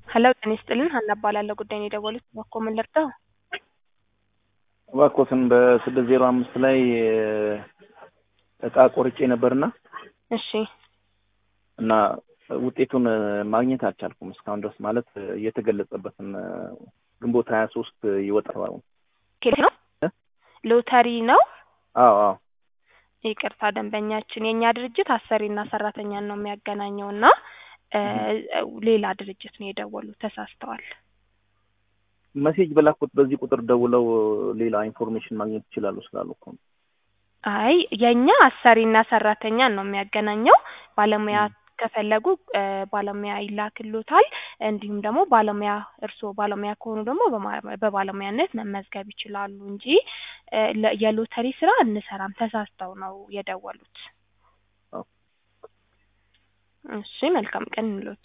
ሄሎ ጤና ይስጥልን ሀና እባላለሁ ጉዳይ ነው የደወሉት እባክዎ ምን ልርዳው እባክዎትን በስድስት ዜሮ አምስት ላይ እቃ ቆርጬ ነበርና እሺ እና ውጤቱን ማግኘት አልቻልኩም እስካሁን ድረስ ማለት የተገለጸበትን ግንቦት ሀያ ሶስት ይወጣል ኬት ነው ሎተሪ ነው አዎ አዎ ይቅርታ ደንበኛችን የእኛ ድርጅት አሰሪና ሰራተኛን ነው የሚያገናኘው እና ሌላ ድርጅት ነው የደወሉት ተሳስተዋል መሴጅ በላኩት በዚህ ቁጥር ደውለው ሌላ ኢንፎርሜሽን ማግኘት ይችላሉ ስላሉ እኮ ነው አይ የእኛ አሰሪና ሰራተኛን ነው የሚያገናኘው ባለሙያ ከፈለጉ ባለሙያ ይላክሎታል እንዲሁም ደግሞ ባለሙያ እርስዎ ባለሙያ ከሆኑ ደግሞ በባለሙያነት መመዝገብ ይችላሉ እንጂ የሎተሪ ስራ እንሰራም ተሳስተው ነው የደወሉት እሺ መልካም ቀን እንሎት